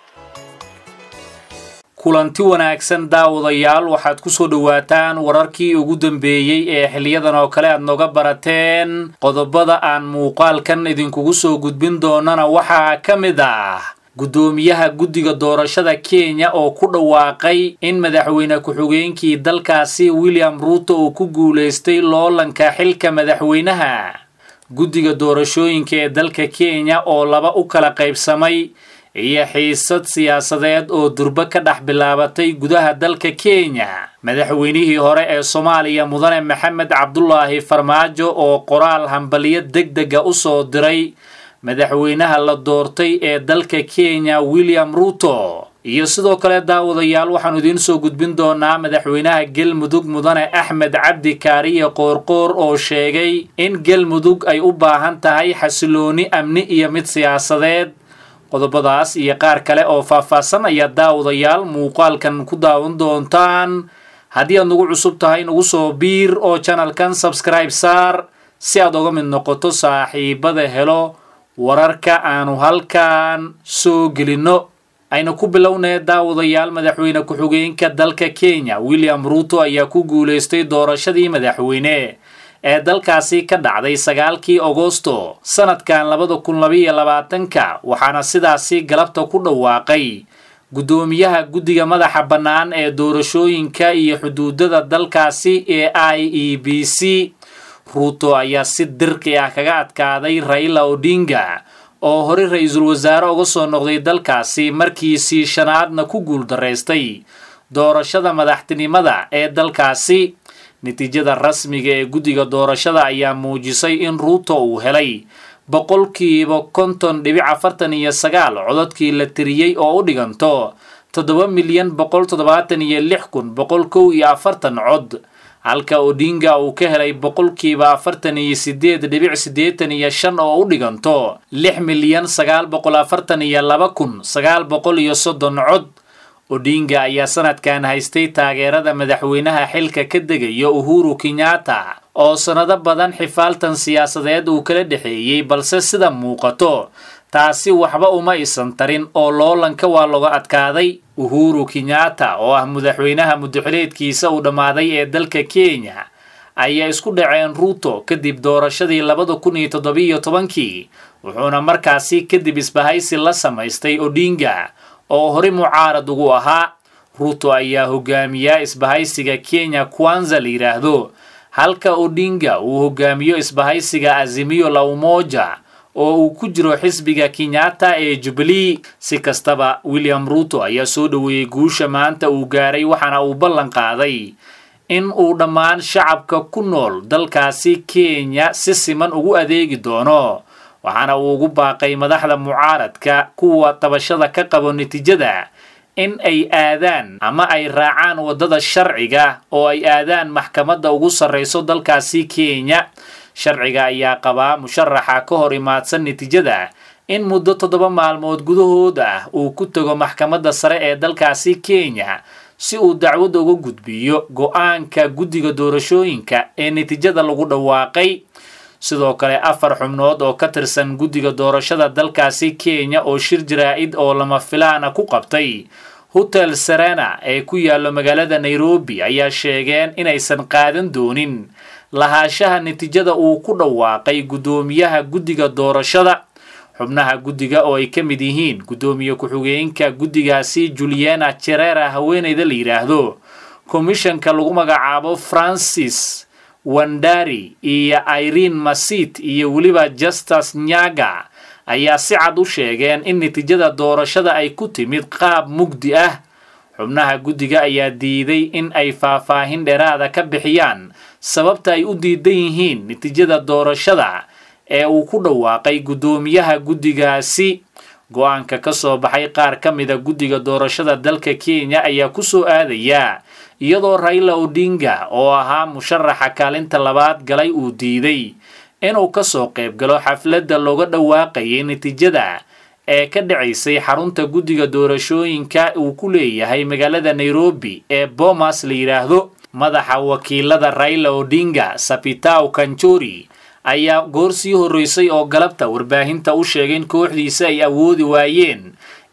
kulanti wanaagsan daawadayaal waxaad ku soo dhowaataan wararkii ugu dambeeyey ee xiliyadan oo kale aad nooga barateen qodobada aan muuqaalkan idinkugu soo gudbin doonana waxaa ka mid ah guddoomiyaha guddiga doorashada kenya oo ku dhawaaqay in madaxweyne ku-xigeenkii dalkaasi william ruuto uu ku guulaystay loolanka xilka madaxweynaha guddiga doorashooyinka ee dalka kenya oo laba u kala qaybsamay iyo xiisad siyaasadeed oo durbo ka dhex bilaabatay gudaha dalka kenya madaxweynihii hore ee soomaaliya mudane maxamed cabdulaahi farmaajo oo qoraal hambaliyo deg dega u soo diray madaxweynaha la doortay ee dalka kenya william ruuto iyo sidoo kale daawadayaal waxaanu idiin soo gudbin doonaa madaxweynaha galmudug mudane axmed cabdi kaariye qoorqoor oo sheegay in galmudug ay u baahan tahay xasilooni amni iyo mid siyaasadeed qodobadaas iyo qaar kale oo faahfaahsan ayaa daawadayaal muuqaalkan ku daawan doontaan haddii aad nagu cusub tahay nagu soo biir oo janalkan sabskribe saar si aad oga mid noqoto saaxiibada helo wararka aanu halkan soo gelinno ayna ku bilownee daawadayaal madaxweyne ku-xigeenka dalka kenya william ruuto ayaa ku guulaystay doorashadii madaxweyne ee dalkaasi ka dhacday sagaalkii agosto sanadkan labada kun labaiyo labaatanka waxaana sidaasi galabta ku dhawaaqay guddoomiyaha guddiga madaxa bannaan ee doorashooyinka iyo xuduudada dalkaasi ee i e b c ruuto ayaa si dirqi ah kaga adkaaday raila odinga oo horey ra-iisul wasaare uga soo noqday dalkaasi markiisii shanaadna ku guuldaraystay doorashada madaxtinimada ee dalkaasi natiijada rasmiga ee guddiga doorashada ayaa muujisay in ruuto uu helay boqolkiiba konton dhibic afartan iyo sagaal cododkii la tiriyey oo u dhiganto toddoba milyan boqol toddobaatan iyo lix kun boqol kow iyo afartan cod halka odinga uu ka helay boqolkiiba afartan iyo sideed dhibic siddeetan iyo shan oo u dhiganto lix milyan sagaal boqol afartan iyo laba kun sagaal boqol iyo soddon cod odinga ayaa sanadkan haystay taageerada madaxweynaha xilka ka degaya uhuru kenyatta oo sannado badan xifaaltan siyaasadeed uu kala dhexeeyey balse sida muuqato taasi waxba uma isan tarin oo loolanka waa loga adkaaday uhuru kenyatta oo ah madaxweynaha mudaxileedkiisa uu dhammaaday ee dalka kenya ayaa isku dhaceen ruuto kadib doorashadii labada kun iyo toddobiiyo tobankii wuxuuna markaasi kadib isbahaysi la samaystay odinga oo hore mucaarad ugu ahaa ruuto ayaa hogaamiyaa isbahaysiga kenya kwanza la yidhaahdo halka odinga uu hogaamiyo isbahaysiga azimiyo la umoja oo uu ku jiro xisbiga kenyatta ee jubilee si kastaba william ruuto ayaa soo dhoweeyey guusha maanta uu gaaray waxaana uu ballan qaaday in uu dhammaan shacabka ku nool dalkaasi kenya si siman ugu adeegi doono waxaana uu ugu baaqay madaxda mucaaradka kuwa tabashada ka qabo natiijada in ay aadaan ama ay raacaan waddada sharciga oo ay aadaan maxkamadda ugu sarrayso dalkaasi kenya sharciga ayaa qabaa musharaxa ka hor imaadsan natiijada in muddo toddoba maalmood gudahood ah uu ku tago maxkamadda sare ee dalkaasi kenya si uu dacwadda uga gudbiyo go-aanka guddiga doorashooyinka ee natiijada lagu dhawaaqay sidoo kale afar xubnood oo ka tirsan guddiga doorashada dalkaasi kenya oo shir jaraa-id oo lama filaana ku qabtay hotel serena ee ku yaallo magaalada nairobi ayaa sheegeen inaysan qaadan doonin lahaashaha natiijada uu ku dhawaaqay guddoomiyaha guddiga doorashada xubnaha guddiga oo ay ka mid yihiin guddoomiye ku-xigeenka guddigaasi juliana jerera haweeneyda la yidhaahdo komishanka lagu magacaabo francis wandari iyo irene masit iyo weliba justus nyaga ayaa si cad u sheegeen in natiijada doorashada ay ku timid qaab mugdi ah xubnaha guddiga ayaa diiday in ay faahfaahin dheeraada ka bixiyaan sababta ay u diidan yihiin natiijada doorashada ee uu ku dhawaaqay guddoomiyaha guddigaasi go-aanka ka soo baxay qaar ka mida guddiga doorashada dalka kenya ayaa ku soo aadaya iyadoo raila odinga oo ahaa musharaxa kaalinta labaad galay uu diiday inuu ka soo qayb galo xafladda looga dhawaaqayay natiijada ee ka dhacaysay xarunta guddiga doorashooyinka uu ku leeyahay magaalada nairobi ee bomas la yidhaahdo madaxa wakiilada raila odinga sapitaw kanjori ayaa goor sii horreysay oo galabta warbaahinta u sheegay in kooxdiisa ay awoodi waayeen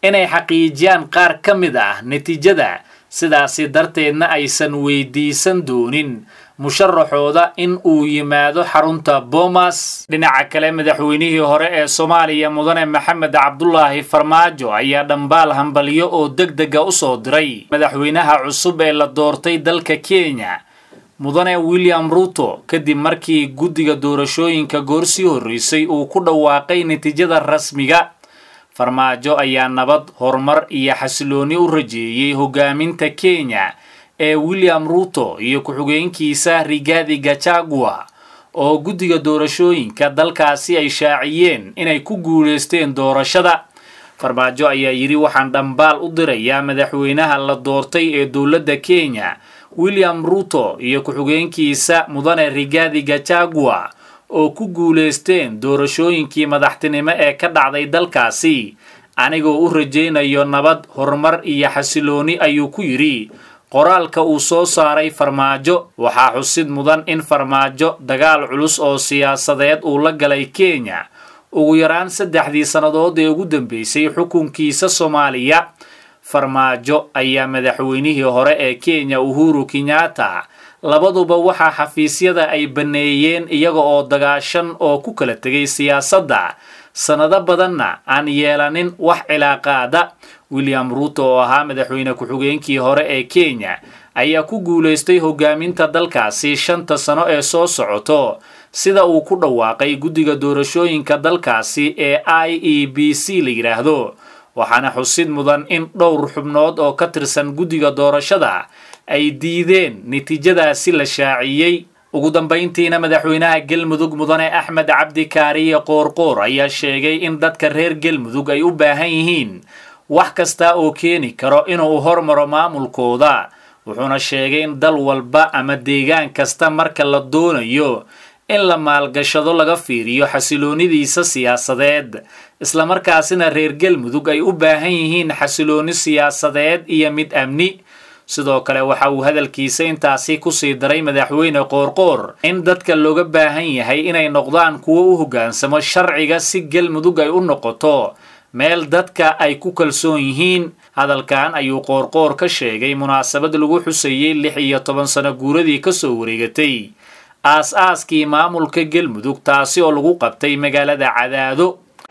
inay xaqiijiyaan qaar ka mid ah natiijada sidaasi darteedna aysan weydiisan doonin musharaxooda in uu yimaado xarunta boomas dhinaca kale madaxweynihii hore ee soomaaliya mudane maxamed cabdulaahi farmaajo ayaa dhambaal hambalyo oo deg dega u soo diray madaxweynaha cusub ee la doortay dalka kenya mudane william ruto kadib markii guddiga doorashooyinka goorsii horreysay uu ku dhawaaqay natiijada rasmiga farmaajo ayaa nabad horumar iyo xasilooni u rajeeyey hogaaminta kenya ee william ruto iyo ku-xigeenkiisa rigathi gachagua oo guddiga doorashooyinka dalkaasi ay shaaciyeen inay ku guulaysteen doorashada farmaajo ayaa yidhi waxaan dhambaal u dirayaa madaxweynaha la doortay ee dowladda kenya william ruto iyo ku-xigeenkiisa mudane rigathi gachagua oo ku guulaysteen doorashooyinkii madaxtinimo ee ka dhacday dalkaasi anigoo u rajaynayo nabad horumar iyo xasilooni ayuu ku yidhi qoraalka uu soo saaray farmaajo waxaa xusid mudan in farmaajo dagaal culus oo siyaasadeed uu la galay kenya ugu yaraan saddexdii sannadood ee ugu dambeysay xukunkiisa soomaaliya farmaajo ayaa madaxweynihii hore ee kenya uhuru kenyatta labaduba waxaa xafiisyada ay banneeyeen iyaga oo dagaashan oo ku kala tegay siyaasadda sannado badanna aan yeelanin wax cilaaqaada william ruto oo ahaa madaxweyne ku-xigeenkii hore ee kenya ayaa ku guulaystay hogaaminta dalkaasi shanta sano ee soo socoto sida uu ku dhawaaqay guddiga doorashooyinka dalkaasi ee i e b c la yidhaahdo waxaana xusid mudan in dhowr xubnood oo ka tirsan guddiga doorashada ay diideen natiijadaasi la shaaciyey ugu dambayntiina madaxweynaha galmudug mudane axmed cabdi kaariye qoorqoor ayaa sheegay in dadka reer galmudug ay u baahan yihiin wax kasta oo keeni karo inuu hormaro maamulkooda wuxuuna sheegay in dal walba ama deegaan kasta marka la doonayo in la maalgashado laga fiiriyo xasiloonidiisa siyaasadeed islamarkaasina reer galmudug ay u baahan yihiin xasilooni siyaasadeed iyo mid amni sidoo kale waxa uu hadalkiisa intaasi kusii daray madaxweyne qoorqoor in dadka looga baahan yahay inay noqdaan kuwo u hoggaansamo sharciga si galmudug ay u noqoto meel dadka ay ku kalsoon yihiin hadalkan ayuu qoorqoor ka sheegay munaasabad lagu xusayey lix iyo toban sano guuradii kasoo wareegatay aas-aaskii maamulka galmudug taasi oo lagu qabtay magaalada cadaado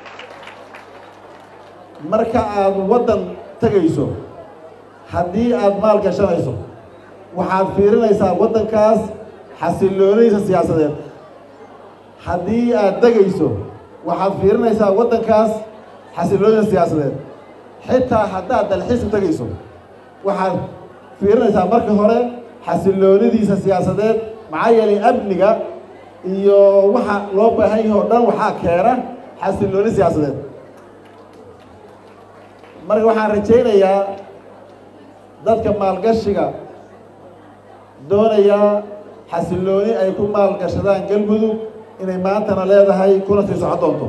marka aad waddan tegayso haddii aad maal gashanayso waxaad fiirinaysaa waddankaas xasiloonidiisa siyaasadeed haddii aad degayso waxaad fiirinaysaa waddankaas xasiloonidiisa siyaasadeed xitaa haddaad dalxiis u tegayso waxaad fiirinaysaa marka hore xasiloonidiisa siyaasadeed maxaa yeelay amniga iyo waxa loo baahan yahay oo dhan waxaa keena xasilooni siyaasadeed marka waxaan rajaynayaa dadka maalgashiga doonayaa xasilooni ay ku maalgashadaan galmudug inay maantana leedahay kuna sii socon doonto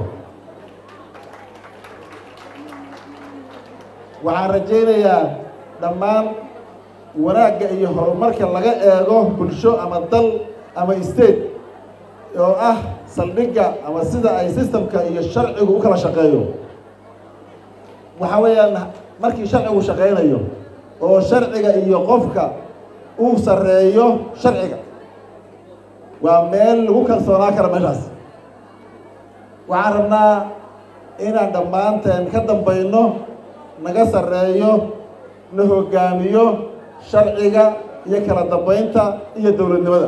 waxaan rajaynayaa dhammaan wanaagga iyo horumarka laga eego bulsho ama dal ama state oo ah saldhigga ama sida ay systemka iyo sharcigu u kala shaqeeyo waxa weeyaan markii sharcigu shaqaynayo oo sharciga iyo qofka uu sarreeyo sharciga waa meel lagu kalsoonaa kara meeshaas waxaan rabnaa inaan dhammaanteen ka dambayno naga sarreeyo na hoggaamiyo sharciga iyo kala dambaynta iyo dowladnimada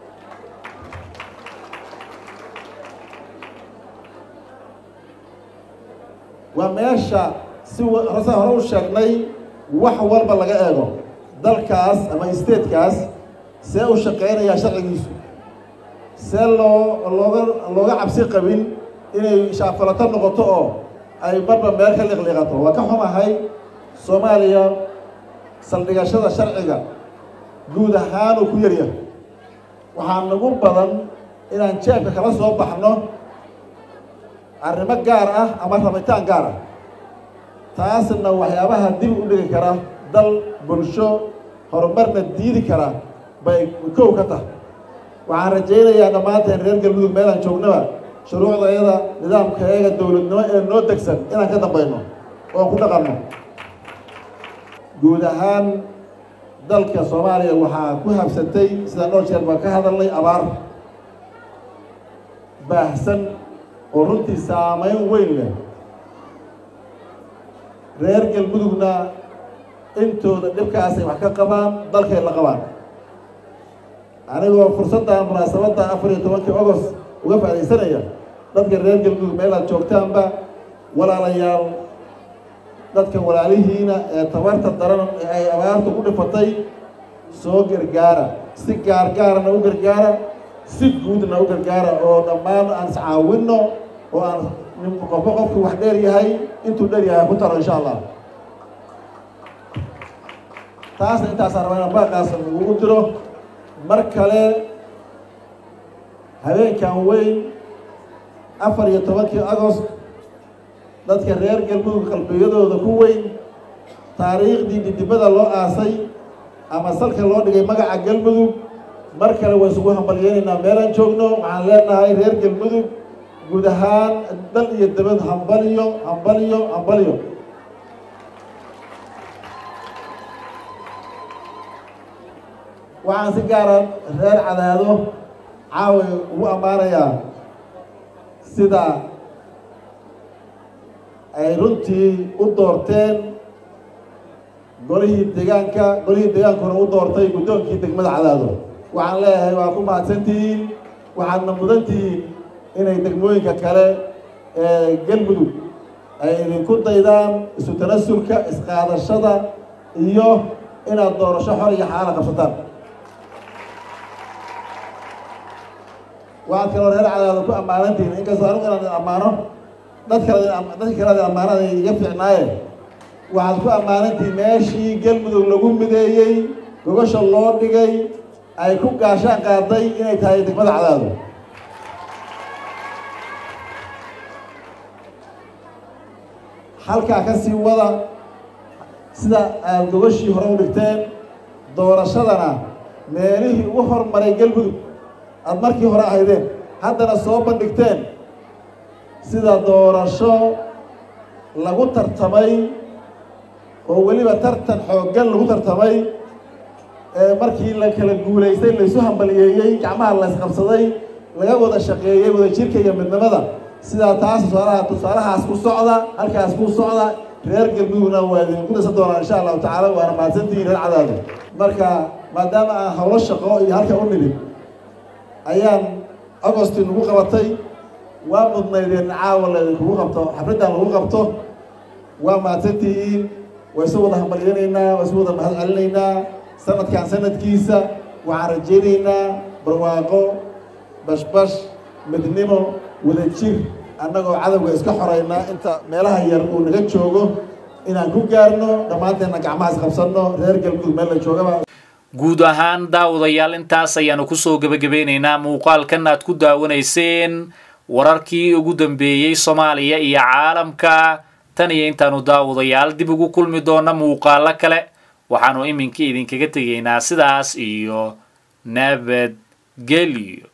waa meesha si rasa hore u sheegnay wax walba laga eego dalkaas ama statekaas see u shaqaynayaa sharcigiisu see loo looga looga cabsi qabin inay shaafalato noqoto oo ay marba meel ka liqliiqato waa ka xumahay soomaaliya saldhigashada sharciga guud ahaanuu ku yaryahay waxaa nagu badan inaan jeebka kala soo baxno arrimo gaar ah ama rabitaan gaar ah taasna waxyaabaha dib u dhigi kara dal bulsho horumarna diidi kara bay kow ka tahay waxaan rajaynayaa dhammaanteen reer galmudug meelaan joognaba shuruucdayada nidaamkayaga dowladnimo ee noo degsan inaan ka dambayno oon ku dhaqanno guud ahaan dalka soomaaliya waxaa ku habsatay sidaan dhowr jeer baan ka hadalnay abaar baahsan oo runtii saameyn weyn leh reer galmudugna intooda dhibkaasay wax ka qabaan dalkay la qabaan anigoo fursaddan munaasabadda afar iyo tobankii ogost uga faaidaysanaya dadka reer galmudug meelaad joogtaanba walaalayaal dadka walaalihiina ee tabarta daran ee ay abaartu ku dhifatay soo gargaara si gaargaarana u gargaara si guudna u gargaara oo dhammaan aan iscaawinno oo aan qofka qofku wax dheer yahay intuu dheer yahay ku taro insha allah taasna intaasaan rabaa inaan baaqaas ugu diro mar kale habeenkan weyn afar iyo tobankii agost dadka reer galmudug qalbiyadooda ku weyn taariikhdii dhidibada loo aasay ama salka loo dhigay magaca galmudug mar kale waa isugu hambalyeynaynaa meelaan joogno waxaan leenahay reer galmudug guud ahaan dal iyo dabad hambalyo hambalyo hambalyo waxaan si gaara reer cadaado caaway ugu ammaanayaa sida ay runtii u doorteen golihii deegaanka golihii deegaankuna u doortay guddoonkii degmada cadaado waxaan leeyahay waa ku mahadsantihiin waxaadna mudantihiin inay degmooyinka kale ee galmudug ay idinku daydaan isu tanasulka isqaadashada iyo inaad doorasho xor iyo xaala qabsataan waxaad kaloo reer cadaado ku ammaanantihiin inkastoo anigu inaan ammaano dad kale dadka kale ammaanada iga fiicnaaye waxaad ku ammaanantihiin meeshii galmudug lagu mideeyey gogosha loo dhigay ay ku gaashaan qaaday inay tahay degmada cadaado halkaa ka sii wada sida aada gogashii hore u dhigteen doorashadana meelihii ugu hormaray galmudug aada markii hore ahaydeen haddana soo bandhigteen sida doorasho lagu tartamay oo weliba tartan xooggan lagu tartamay ee markii la kala guulaystay laysu hambaliyeeyey gacmaha la isqabsaday laga wada shaqeeyey wada jirka iyo midnimada sidaa taas tusaalaha tusaalahaas ku socda halkaas ku socda reer galmudugna waa idinku dhisa doonaa insha allahu tacaala waana mahadsantihiin reer cadaado marka maadaama aan howlo shaqo iyo halka u nimid ayaan agosti nagu qabatay waa mudnaydeen caawa laydinkugu qabto xafladdan lagu qabto waa mahadsantihiin waa isu wada hambalyanaynaa waa isu wada mahad celinaynaa sanadkan sanadkiisa waxaan rajaynaynaa barwaaqo bashbash midnimo wada jir annagoo cadowga iska xoraynaa inta meelaha yar uu naga joogo inaan ku gaarno dhammaanteenna gacmahaas qabsanno reer galmudug meel la joogaba guud ahaan daawadayaal intaas ayaanu kusoo gebagabeynaynaa muuqaalkan aad ku daawanayseen wararkii ugu dambeeyey soomaaliya iyo caalamka tan iyo intaanu daawadayaal dib ugu kulmi doona muuqaalo kale waxaanu iminka idinkaga tegaynaa sidaas iyo nabadgelyo